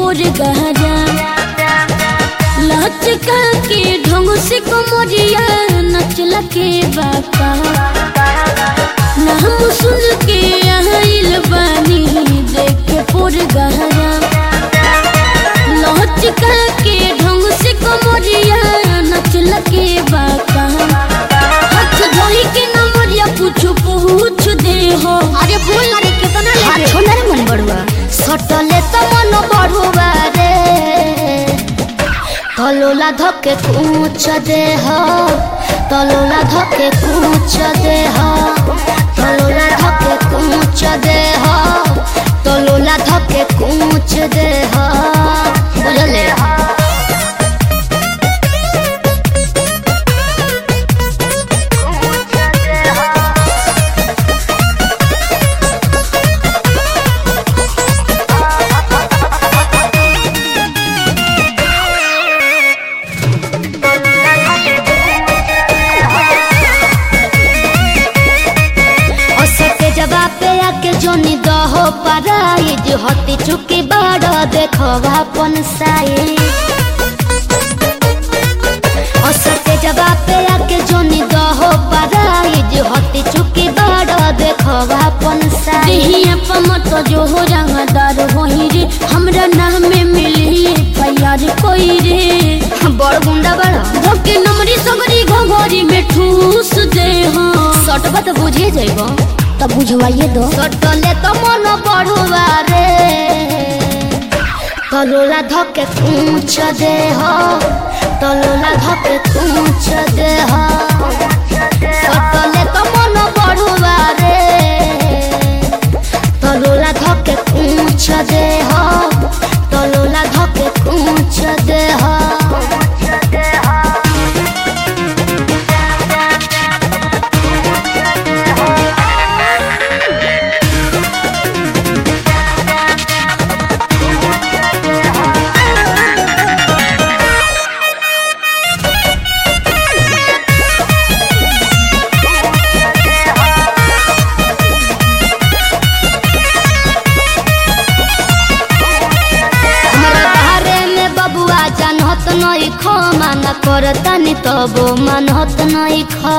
पोर गहरा लचका के ढंग से कमरिया नचला के बाका नाम सुन के आइल बानी देख के पोर गहरा लचका के ढंग से कमरिया नचला के बाका हाथ धोई के नमरिया कुछ पूछ दे हो अरे बोल ना रे कितना ले हाथ छोड़ रे मन बड़ुआ सटले त मन बढुवा रे तलोला धके कुछ देह तलोला धके कुछ देह तलोला धके कुछ देह तलोला धके कुछ देह बुझले असते जवाब पे आके जोनी दहो पराई जो हती चुकी बड़ देखो अपन साई असते जवाब पे आके जोनी दहो पराई जो हती चुकी बड़ देखो अपन साई देहिया पमत जो हो रंगदार वही रे हमरा नाम में मिली फैयार कोई रे बड़ गुंडा बड़ धोके नमरी सगरी घोघरी में ठूस दे हो सटबा तो बुझे जाइबो तब बुझवाइए दो सटले तो मन बढ़ुआ रे तलोला धके पूछ दे हो तलोला धके पूछ दे हो सटले तो मन बढ़ुआ रे तलोला धके पूछ दे हो तलोला धके पूछ दे हो हमरा बारे में बबुआ जानत नहीं खो मान करतनी तबो मानत नहीं खो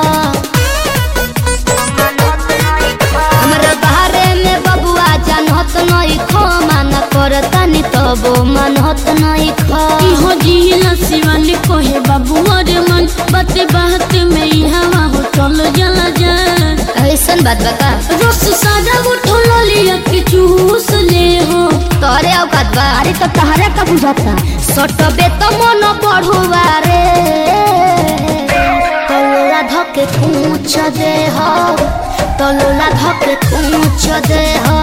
हमरा बारे में बबुआ जानत नहीं खो मान करतनी तबो मानत नहीं खो इहो जिला शिवन कोहे बाबू अरे मन बात बात में ई हवा हो चल जला जा ऐसन बात बता रस सादा उठो लिया के चूस ले हो तोरे औकात बा अरे तो तहरा का बुझाता सटबे तो मन बढ़ुआ रे तलोला धके पूछ दे हो तलोला धके पूछ दे हो